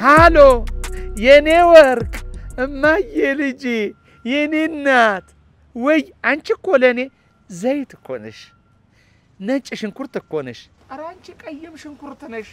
ሃሎ የኔ ወርቅ እማዬ ልጄ የኔ እናት ወይ አንቺ እኮ ለእኔ ዘይት እኮ ነሽ፣ ነጭ ሽንኩርት እኮ ነሽ። ኧረ አንቺ ቀይም ሽንኩርት ነሽ።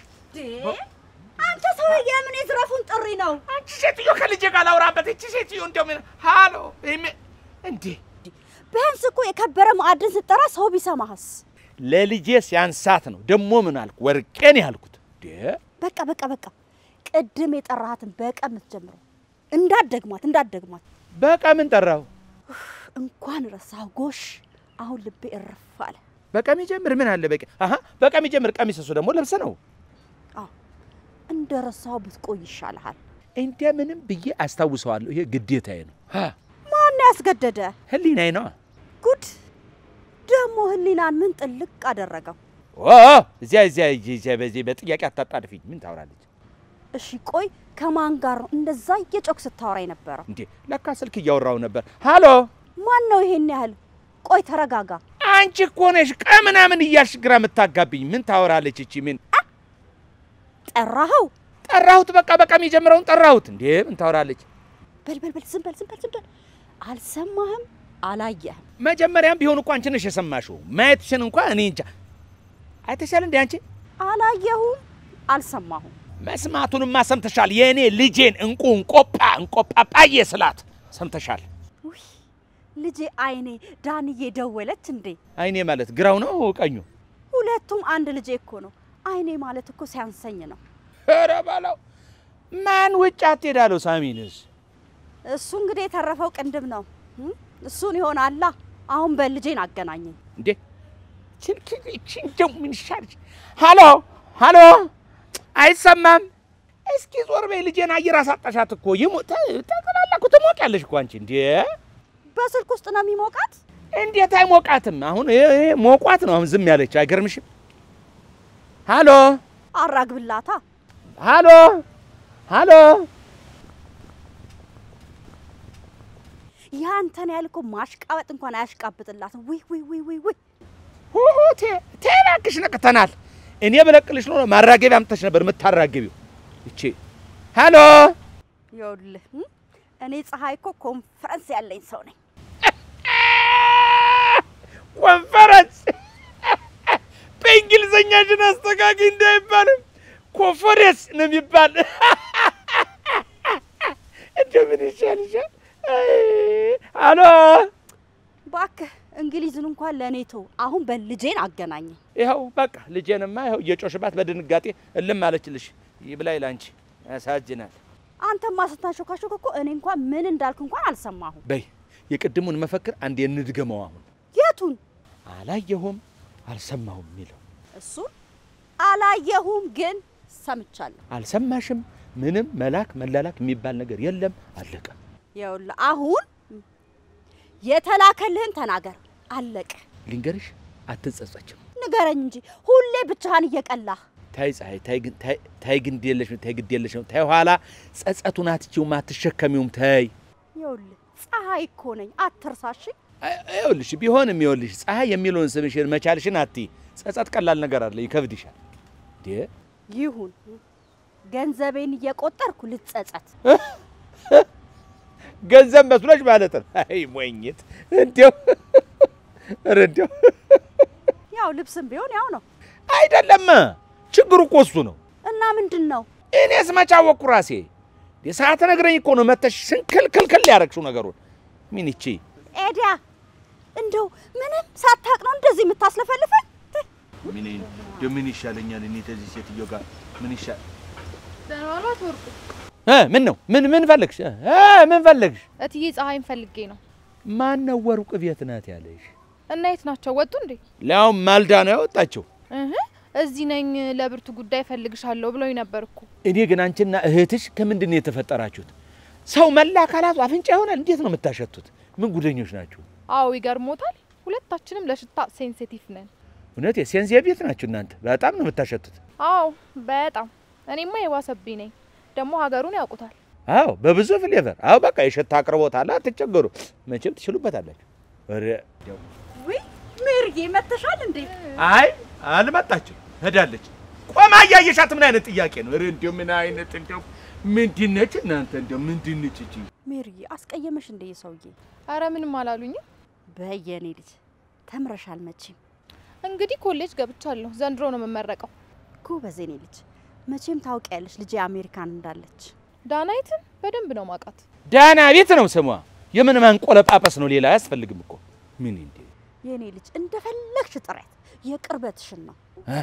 አንተ ሰውዬ የምን የዝረፉን ጥሪ ነው? አንቺ ሴትዮ ከልጄ ጋር ላውራበት። እቺ ሴትዮ እንደው ምን ሃሎ ይሜ- እንዴ ቢያንስ እኮ የከበረ ማዕድን ስትጠራ ሰው ቢሰማህስ? ለልጄ ሲያንሳት ነው ደግሞ ምን አልኩ? ወርቄን ያልኩት እንዴ በቃ በቃ በቃ ቅድም የጠራሃትን በቀ የምትጀምረው እንዳትደግማት እንዳትደግማት። በቃ ምን ጠራው? እንኳን ረሳሁ ጎሽ። አሁን ልቤ እርፍ አለ። በቃ የሚጀምር ምን አለ? በቃ አሀ በቃ የሚጀምር ቀሚስ እሱ ደግሞ ልብስ ነው። አዎ እንደ ረሳሁ ብትቆይ ይሻልሃል። እንደምንም ብዬ አስታውሰዋለሁ። ይሄ ግዴታዬ ነው። ሀ ማን ያስገደደ? ህሊናዬ ነው። ጉድ ደግሞ ህሊናን ምን ጥልቅ አደረገው? ኦ እዚያ እዚያ እዚያ በዚህ በጥያቄ አታጣድፊኝ። ምን ታወራለች እሺ ቆይ ከማን ጋር ነው እንደዛ እየጮክ ስታወራ የነበረው? እንዴ? ለካ ስልክ እያወራው ነበር። ሃሎ ማን ነው ይሄን ያህል? ቆይ ተረጋጋ። አንቺ እኮ ነሽ ቀምናምን እያልሽ ግራ የምታጋብኝ። ምን ታወራለች እቺ? ምን ጠራኸው? ጠራሁት። በቃ በቃ የሚጀምረውን ጠራሁት። እንዴ ምን ታወራለች? በል በል በል ዝም በል ዝም በል ዝም በል። አልሰማህም፣ አላየህም። መጀመሪያም ቢሆን እኮ አንቺ ነሽ የሰማሽው። ማየትሽን እንኳ እኔ እንጃ። አይተሻል እንዴ አንቺ? አላየሁም፣ አልሰማሁም። መስማቱንማ ሰምተሻል። የእኔ ልጄን እንቁ እንቆጳ እንቆጳጳዬ ስላት ሰምተሻል። ውይ ልጄ አይኔ ዳንዬ ደወለች እንዴ? አይኔ ማለት ግራው ነው ቀኙ? ሁለቱም አንድ ልጄ እኮ ነው። አይኔ ማለት እኮ ሲያንሰኝ ነው። ኧረ በለው ማን ውጭ አትሄዳለሁ። ሳሚንስ እሱ እንግዲህ የተረፈው ቅንድብ ነው። እም? እሱን ይሆናላ። አሁን በል ልጄን አገናኘኝ። እንዴ ስልክ እቺ እንደው ምን ይሻል? ሃሎ ሃሎ፣ አይሰማም። እስኪ ዞር በይ። ልጄን አየር አሳጣሻት እኮ ይሞት ተቀላላ እኮ ትሞቂያለሽ እኮ አንቺ። እንዴ በስልክ ውስጥ ነው የሚሞቃት። እንዴት አይሞቃትም? አሁን ይሄ ይሄ ሞቋት ነው አሁን ዝም ያለች። አይገርምሽም? ሃሎ አራግብላታ። ሃሎ ሃሎ፣ ያንተን ያህል እኮ ማሽቃበጥ እንኳን አያሽቃብጥላትም። ውይ ውይ ውይ ውይ ውይ ሁሁ ቴ ቴ እባክሽ ነቅተናል። እኔ በለቅልሽ ነው ማራገቢያ አምጥተሽ ነበር የምታራገቢው። እቺ ሃሎ ይኸውልህ እም? እኔ ፀሐይ እኮ ኮንፈረንስ ያለኝ ሰው ነኝ። ኮንፈረንስ በእንግሊዘኛሽን አስተካኪ እንዳይባልም ኮንፈረንስ ነው የሚባል። እንደምን ይሻልሻል? አሎ እባክህ እንግሊዝን እንኳን ለእኔ ተው። አሁን በልጄን አገናኘኝ። ይኸው በቃ ልጄንማ ይኸው እየጮሽባት በድንጋጤ እልም አለችልሽ። ይብላኝ ላንቺ ያሳዝናል። አንተማ ስታሾካሾክ እኮ እኔ እንኳን ምን እንዳልክ እንኳን አልሰማሁም። በይ የቅድሙን መፈክር አንዴ እንድገመው። አሁን የቱን? አላየሁም አልሰማሁም የሚለው እሱን አላየሁም፣ ግን ሰምቻለሁ። አልሰማሽም። ምንም መላክ መላላክ የሚባል ነገር የለም። አለቀ። ይኸውልህ አሁን የተላከልህን ተናገር። አለቀ። ልንገርሽ፣ አትጸጸችም። ንገረኝ እንጂ ሁሌ ብቻህን እየቀላህ ታይ ፀሐይ፣ ታይ ግን ታይ ታይ ግድ የለሽም፣ ታይ ግድ የለሽም። ታይ ኋላ ጸጸቱን አትችውም፣ አትሸከሚውም። ታይ ይኸውልህ ፀሐይ እኮ ነኝ፣ አትርሳሽ። አይ- ይኸውልሽ፣ ቢሆንም ይኸውልሽ ፀሐይ የሚለውን ስምሽን መቻልሽን አትይ። ጸጸት ቀላል ነገር አለ፣ ይከብድሻል። እንዴ ይሁን ገንዘቤን እየቆጠርኩ ልጸጸት። ገንዘብ መስሎሽ ማለት ነው። አይ ሞኝት! እንዲያው ኧረ እንዲያው ያው ልብስም ቢሆን ያው ነው አይደለም። ችግሩ እኮ እሱ ነው። እና ምንድን ነው እኔስ መቼ አወቅኩ ራሴ። የሰዓት ነግረኝ እኮ ነው መተሽ ስንክልክልክል ያረግሽው ነገሩን። ምን ይቺ ኤዲያ፣ እንደው ምንም ሳታቅ ነው እንደዚህ የምታስለፈልፈን? ምን ምን ይሻለኛል? እኔ ተዚህ ሴትዮ ጋር ምን ይሻል? ደህና ዋሏት ወርቁ። እ ምን ነው ምን ምን ፈለግሽ? እ ምን ፈለግሽ? እትዬ ፀሐይን ፈልጌ ነው። ማን ነው ወርቁ ቤት ናት ያለሽ? እና የት ናቸው? ወጡ እንዴ? ሊያውም ማልዳ ነው ያወጣችው። እህ እዚህ ነኝ ለብርቱ ጉዳይ ፈልግሻለሁ ብሎኝ ነበር እኮ። እኔ ግን አንቺና እህትሽ ከምንድን ነው የተፈጠራችሁት? ሰው መላ አካላቱ አፍንጫ ይሆናል። እንዴት ነው የምታሸቱት? ምን ጉደኞች ናችሁ? አዎ ይገርሞታል። ሁለታችንም ለሽታ ሴንሲቲቭ ነን። እውነት ሴንሲቲቭ ናችሁ እናንተ። በጣም ነው የምታሸቱት። አዎ በጣም እኔማ የዋሰብኝ ነኝ። ደግሞ ሀገሩን ያውቁታል። አዎ በብዙ ፍሌቨር። አዎ በቃ የሽታ አቅርቦት አለ። አትቸገሩ፣ መቼም ትችሉበታላችሁ። ኧረ ውይ ሜሪዬ መተሻል እንዴ? አይ አልመጣችም፣ ሄዳለች። ቆማ እያየሻት ምን አይነት ጥያቄ ነው? ኧረ እንዲያው ምን አይነት እንዲያው ምንድን ነች እናንተ? እንደው ምንድን ነች እቺ? ሜሪዬ አስቀየመሽ እንደ ሰውዬ? አረ ምንም አላሉኝም። በየኔ ልጅ ተምረሻል መቼም። እንግዲህ ኮሌጅ ገብቻለሁ። ዘንድሮ ነው የምመረቀው። ጎበዝ የኔ ልጅ መቼም ታውቂያለሽ ልጄ አሜሪካን እንዳለች። ዳናይትን በደንብ ነው ማውቃት። ዳና ቤት ነው ስሟ። የምን ማንቆለጳጳስ ነው? ሌላ አያስፈልግም እኮ ምን እንዴ የኔ ልጅ እንደፈለግሽ ጥረት የቅርበትሽን ነው።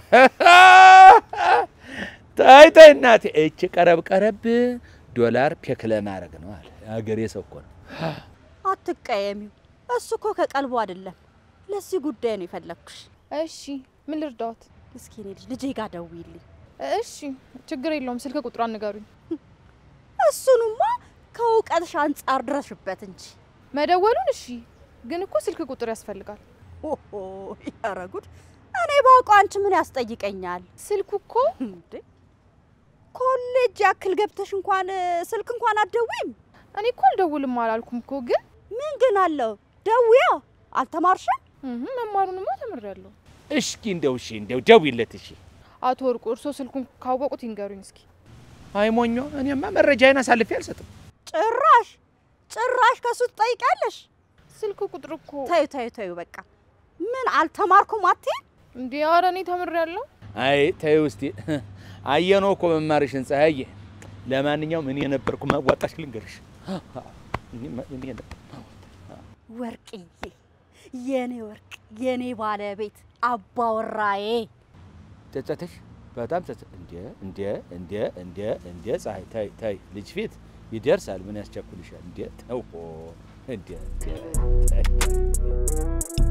ታይ ታይ እናቴ፣ እቺ ቀረብ ቀረብ ዶላር ፔክ ለማድረግ ነው አለ አገሬ ሰው እኮ ነው። አትቀየሚው። እሱ እኮ ከቀልቡ አይደለም። ለዚህ ጉዳይ ነው የፈለግኩሽ። እሺ ምን ልርዳዎት? እስኪ የኔ ልጅ ልጄ ጋር ደውይልኝ። እሺ ችግር የለውም። ስልክ ቁጥሯን ንገሩኝ። እሱንማ ከእውቀትሽ አንጻር ድረሽበት እንጂ። መደወሉን እሺ፣ ግን እኮ ስልክ ቁጥር ያስፈልጋል። ኦሆ ኧረ ጉድ! እኔ ባውቀው አንቺ ምን ያስጠይቀኛል ስልኩ እኮ እንዴ? ኮሌጅ ያክል ገብተሽ እንኳን ስልክ እንኳን አትደውይም? እኔ እኮ አልደውልም አላልኩም እኮ ግን ምን ግን አለው? ደውያ አልተማርሽም? እህ መማሩንማ ተምሬያለሁ። እስኪ እንደው እሺ እንደው ደውይለት እሺ። አቶ ወርቁ እርሶ ስልኩን ካወቁት ይንገሩኝ እስኪ። አይ ሞኞ፣ እኔማ መረጃዬን አሳልፌ አልሰጥም። ጭራሽ ጭራሽ ከሱ ትጠይቂያለሽ? ስልክ ቁጥር እኮ ተዩ ተዩ ተዩ፣ በቃ ምን አልተማርኩም አትይም? እንዴ! ኧረ እኔ ተምሬያለሁ። አይ ተይው እስቲ አየነው እኮ መማርሽን ፀሐዬ። ለማንኛውም እኔ የነበርኩ ማዋጣሽ ልንገርሽ። እኔ- እኔ ነበር ወርቅዬ፣ የኔ ወርቅ፣ የኔ ባለቤት፣ አባወራዬ ጸጸተሽ በጣም ጸጸ እንደ እንደ እንደ እንደ እንደ ፀሐይ ታይ ታይ ልጅ ፊት ይደርሳል። ምን ያስቸኩልሻል? እንደ ተው እንደ እንደ ታይ።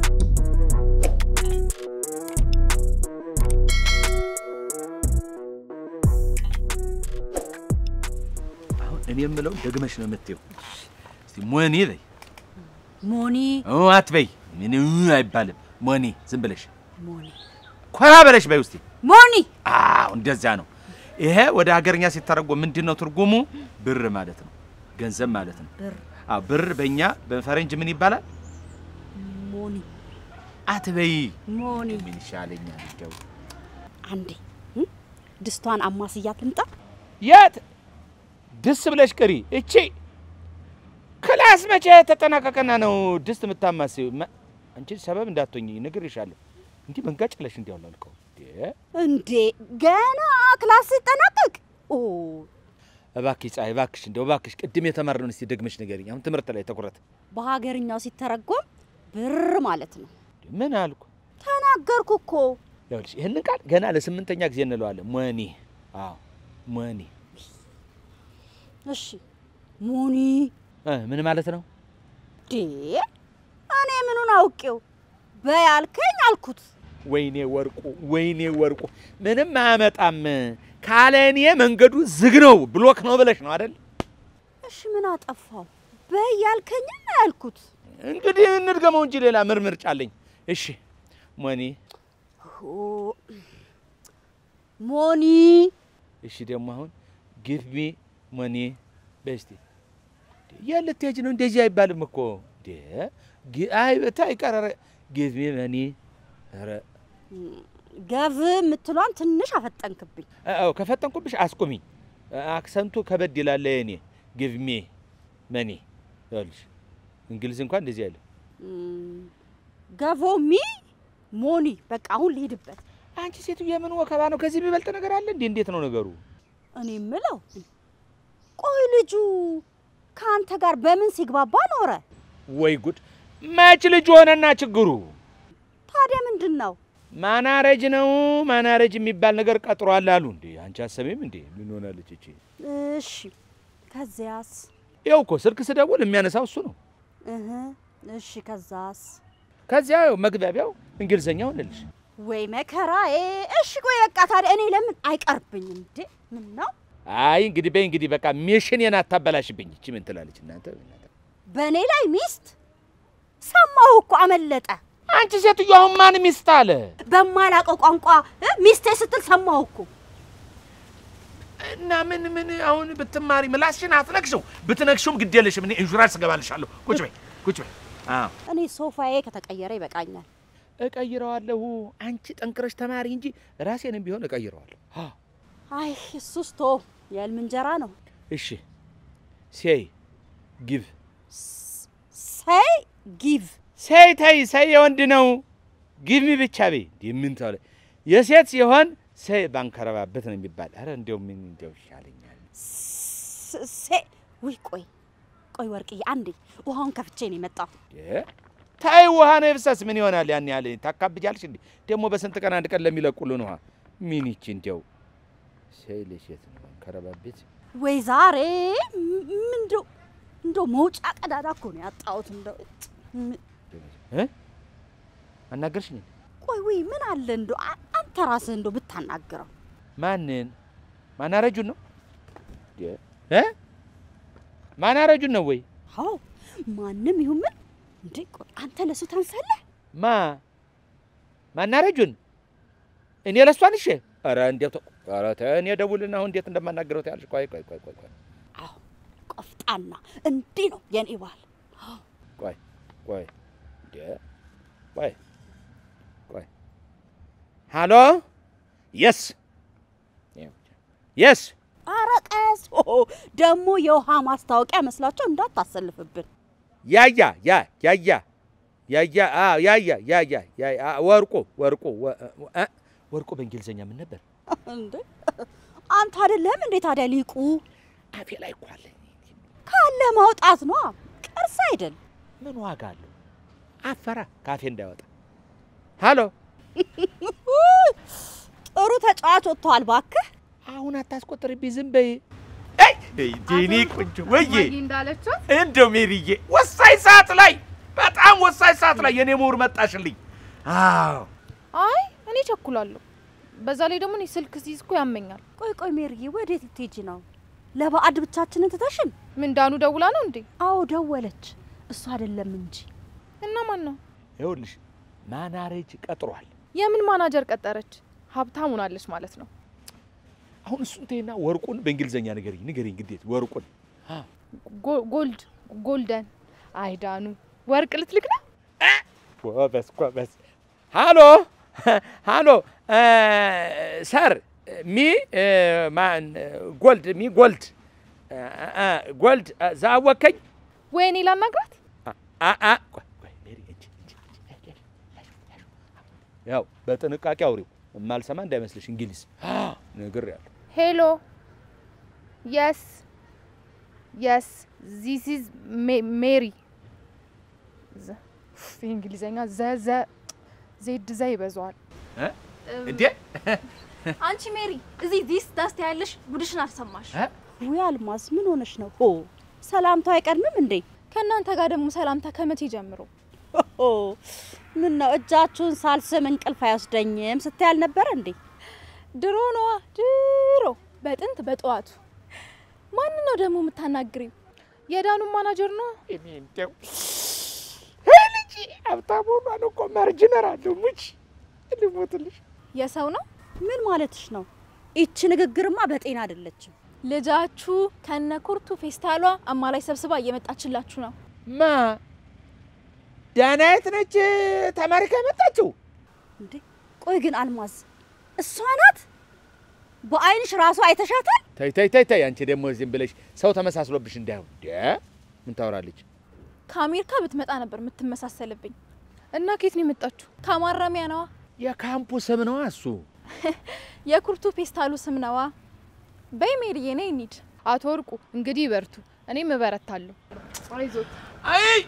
አሁን እኔ የምለው ደግመሽ ነው የምትይው። እስቲ ሞኒ በይ። ሞኒ ኦ አትበይ። ምን አይባልም። ሞኒ ዝም ብለሽ ሞኒ ኮራ በለሽ በይ ውስቲ ሞኒ አዎ እንደዛ ነው። ይሄ ወደ ሀገርኛ ሲተረጎም ምንድን ነው ትርጉሙ? ብር ማለት ነው፣ ገንዘብ ማለት ነው። ብር አዎ ብር በእኛ በፈረንጅ ምን ይባላል? ሞኒ አትበይ። ሞኒ ምን ይሻለኛል? እንደው አንዴ እ? ድስቷን አማስያት ልምጣ። የት ድስ ብለሽ ቅሪ። እቺ ክላስ መቼ ተጠናቀቀና ነው ድስት የምታማስይው? መ- አንቺ ሰበብ እንዳትሆኝ ነግሬሻለሁ። እንዲህ መንጋጭለሽ እንዲያው ላልከው እንዴ እንዴ ገና ክላስ ሲጠናቀቅ ኦ እባክሽ ፀሐይ፣ እባክሽ እንደው እባክሽ ቅድም የተማርነውን እስቲ ደግመሽ ንገሪኝ። አሁን ትምህርት ላይ ትኩረት። በሀገርኛው ሲተረጎም ብር ማለት ነው። ምን አልኩ? ተናገርኩ እኮ። ይኸውልሽ ይህንን ቃል ገና ለስምንተኛ ጊዜ እንለዋለን። ሞኒ። አዎ ሞኒ እሺ ሞኒ እ ምን ማለት ነው? ዴ እኔ ምኑን አውቄው በያልከኝ አልኩት። ወይኔ ወርቁ፣ ወይኔ ወርቁ፣ ምንም አያመጣም ካለ እኔ መንገዱ ዝግ ነው ብሎክ ነው ብለሽ ነው አይደል? እሺ ምን አጠፋው? በያልከኝ ያልኩት። እንግዲህ እንድገመው እንጂ ሌላ ምን ምርጫ አለኝ? እሺ ሞኒ። ኦ፣ ሞኒ እሺ ደግሞ አሁን ጊቭ ሚ ሞኒ በስቲ የት ልትሄጂ ነው? እንደዚህ አይባልም እኮ እንዴ! ጊ- አይ በታይ ቀረረ ጊቭ ሚ ሞኒ ኧረ ገብ የምትሏን ትንሽ አፈጠንክብኝ። አዎ ከፈጠንኩብሽ አስቁሚኝ። አክሰንቱ ከበድ ይላል። የኔ ጊቭ ሚ መኒ ይኸውልሽ፣ እንግሊዝ እንኳን እንደዚህ አይልም። እም፣ ገቮሚ ሞኒ በቃ አሁን ልሂድበት። አንቺ ሴትዮ የምን ወከባ ነው? ከዚህ የሚበልጥ ነገር አለ እንዴ? እንዴት ነው ነገሩ? እኔ የምለው ቆይ ልጁ ከአንተ ጋር በምን ሲግባባ ኖረ? ወይ ጉድ! መች ልጅ ሆነና ችግሩ ታዲያ ምንድን ነው? ማናረጅ ነው። ማናረጅ የሚባል ነገር ቀጥሯል አሉ እንዴ። አንቺ አሰቤም እንዴ? ምን ሆናለች እቺ? እሺ ከዚያስ? ይኸው እኮ ስልክ ስደውል የሚያነሳው እሱ ነው። እህ እሺ ከዛስ? ከዚያ ይኸው መግቢያው እንግሊዘኛ ሆነልሽ። ወይ መከራዬ። እሺ ቆይ በቃ ታዲያ እኔ ለምን አይቀርብኝም እንዴ? ምን ነው አይ እንግዲህ በይ እንግዲህ በቃ ሚሽን አታበላሽብኝ። እቺ ምን ትላለች እናንተ? በእኔ ላይ ሚስት? ሰማሁ እኮ አመለጠ። አንቺ ሴትዮ አሁን ማን ሚስት አለ? በማላውቀው ቋንቋ እ ሚስቴ ስትል ሰማሁ እኮ። እና ምን ምን አሁን ብትማሪ ምላስሽን አትነክሽው። ብትነክሽውም ግድ የለሽም። እኔ ኢንሹራንስ እገባልሻለሁ። ቁጭ በይ ቁጭ በይ። አዎ እኔ ሶፋዬ ከተቀየረ ይበቃኛል። እቀይረዋለሁ። አንቺ ጠንክረሽ ተማሪ እንጂ ራሴንም ቢሆን እቀይረዋለሁ። አዎ አይ እሱስ ቶ የህልም እንጀራ ነው። እሺ ሴይ ጊቭ ሰይ ጊቭ ሴይ ተይ ሰይ የወንድ ነው። ጊቭ ሚ ብቻ በይ። እንዲህ ምን ተለ የሴት ሲሆን ሰይ ባንከረባበት ነው የሚባል። አረ እንዲያው ምን እንዲያው ይሻለኛል። ስ- ሴ ውይ ቆይ ቆይ ወርቅዬ አንዴ ውሃውን ከፍቼ ነው የመጣው። እ? ታይ ውሃ ነው የፍሰስ ምን ይሆናል? ያን ያህል ታካብጃለሽ እንዴ? ደግሞ በስንት ቀን አንድ ቀን ለሚለቁልን ውሃ ምን ይቺ እንዲያው ሰይ ለሴት ነው ባንከረባበት ወይ ዛሬ ም- ምንድው እንደው መውጫ ቀዳዳ እኮ ነው ያጣሁት። እንደው እጭ፣ ም- እ? አናገርሽኝ እንዴ? ቆይ ወይ ምን አለ እንደው አ- አንተ ራስህ እንደው ብታናግረው። ማንን ማናረጁን ነው እ? ማናረጁን ነው ወይ አዎ ማንም ይሁን ምን እንዴ ቆይ አንተ ለሱ ታንሳለህ? ማ ማናረጁን እኔ ለሷን እሺ ኧረ እንዴት ኧረ ተይ እኔ ደውልና አሁን እንዴት እንደማናገረው ታያለሽ ቆይ ቆይ ቆይ ቆይ ቆይ አዎ ቆፍጣና እንዲህ ነው የኔ ባል። ቆይ ቆይ እንዴ ቆይ ቆይ ሃሎ የስ የስ ኧረ ቀስ ኦ ደግሞ የውሃ ማስታወቂያ መስላቸው እንዳታሰልፍብን። ያያ ያ ያያ ያያ አ ያያ ያያ ያ አ ወርቁ ወርቁ ወ- እ ወርቁ በእንግሊዘኛ ምን ነበር? እንዴ አንተ አይደለም እንዴ ታዲያ ሊቁ አፌ ላይ እኮ አለ። ካለ ማውጣት ነው ቅርስ አይደል? ምን ዋጋ አለው? አፈራ ካፌ እንዳይወጣ። ሃሎ ጥሩ ተጫዋች ወጥተዋል ባክህ። አሁን አታስቆጥርብኝ፣ ዝም በይ። አይ ዲኒ ቁንጆ ወዬ እንዳለችው እንደው ሜሪዬ ወሳኝ ሰዓት ላይ በጣም ወሳኝ ሰዓት ላይ የኔ ምሁር መጣሽልኝ። አዎ አይ እኔ ቸኩላለሁ። በዛ ላይ ደግሞ እኔ ስልክ ሲይዝ እኮ ያመኛል። ቆይ ቆይ ሜሪዬ ወዴት ልትሄጂ ነው? ለባዕድ ብቻችንን ትተሽን? ምን ዳኑ ደውላ ነው እንዴ? አዎ ደወለች። እሱ አይደለም እንጂ እና ማን ነው? ይኸውልሽ ማናሬጅ ቀጥሯል። የምን ማናጀር ቀጠረች? ሀብታም ሆናለች ማለት ነው። አሁን እሱን ተይና ወርቁን በእንግሊዘኛ ንገሪኝ ንገሪኝ፣ ግዴት ወርቁን ጎ- ጎልድ ጎልደን። አይ ዳኑ ወርቅ ልትልክ ነው? ጎበዝ ጎበዝ። ሃሎ ሃሎ ሰር ሚ ማን ጎልድ ሚ ጎልድ ጎልድ ዛወከኝ ወይኔ ላናግራት። ያው በጥንቃቄ አውሪው የማልሰማ እንዳይመስልሽ እንግሊዝ ነግሬያለሁ። ሄሎ የስ የስ ዚስ ኢዝ ሜሪ። እንግሊዘኛ ዘ ዘ ዜድ ዘ ይበዛዋል። እንዴ አንቺ ሜሪ እዚህ ዲስ ዳስት ያለሽ ጉድሽን አልሰማሽ። ውይ አልማዝ ምን ሆነሽ ነው? ሆ ሰላምታው አይቀድምም እንዴ? ከእናንተ ጋር ደግሞ ሰላምታ ከመቼ ጀምሮ? ሆ ምን ነው እጃችሁን ሳልስም እንቅልፍ አይወስደኝም ስትይ አልነበረ እንዴ? ድሮ ነዋ ድሮ በጥንት በጠዋቱ። ማን ነው ደግሞ የምታናግሪው? የዳኑ ማናጀር ነው። እኔ እንደው ልጅ ሀብታም ሆኗል እኮ ማርጅነር አለው ሙች ልሞትልሽ የሰው ነው ምን ማለትሽ ነው? ይቺ ንግግርማ በጤና አይደለችም። ልጃችሁ ከነ ኩርቱ ፌስታሏ አማላይ ሰብስባ እየመጣችላችሁ ነው። ማ ዳናየት ነች ተማሪካ የመጣችው? እንዴ ቆይ ግን አልማዝ እሷ ናት? በአይንሽ ራሱ አይተሻታል? ተይ ተይ ተይ ተይ፣ አንቺ ደግሞ ዝም ብለሽ ሰው ተመሳስሎብሽ እንዳይሆን። ደ ምን ታወራለች? ከአሜሪካ ብትመጣ ነበር የምትመሳሰልብኝ። እና ኬት ነው የመጣችሁ? ከማረሚያ ነዋ። የካምፑ ስም ነዋ እሱ። የኩርቱ ፌስታሉ ስም ነዋ። በይ ሜሪዬ ነይ እንሂድ። አቶ ወርቁ እንግዲህ ይበርቱ፣ እኔም እበረታለሁ። አይዞት። አይ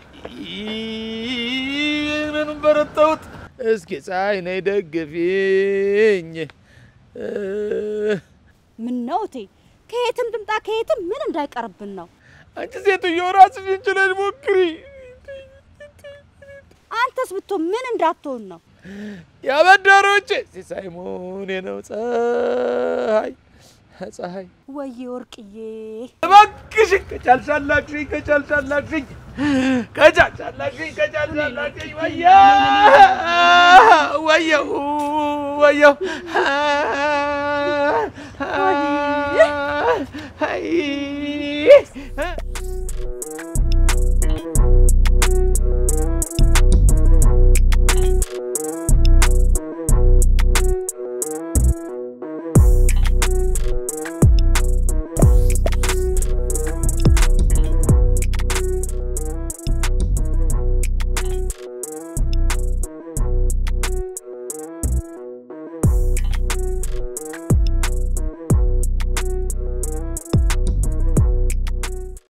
ምንም በረታሁት። እስኪ ፀሐይ ነይ ደግፊኝ። ምን ነው እቴ፣ ከየትም ትምጣ ከየትም ምን እንዳይቀርብን ነው። አንቺ ሴትዮ ራስሽን ችለሽ ሞክሪ። አንተስ ብትሆን ምን እንዳትሆን ነው? ያበዳሮቼ ሲሳይ መሆኔ ነው። ፀሐይ ፀሐይ ወዬ ወርቅዬ፣ እባክሽን ከቻልሻላክሽኝ ከቻልሻላክሽኝ ከቻልሻላክሽኝ ከቻልሻላክሽኝ ወየ ወየው ወየው አይ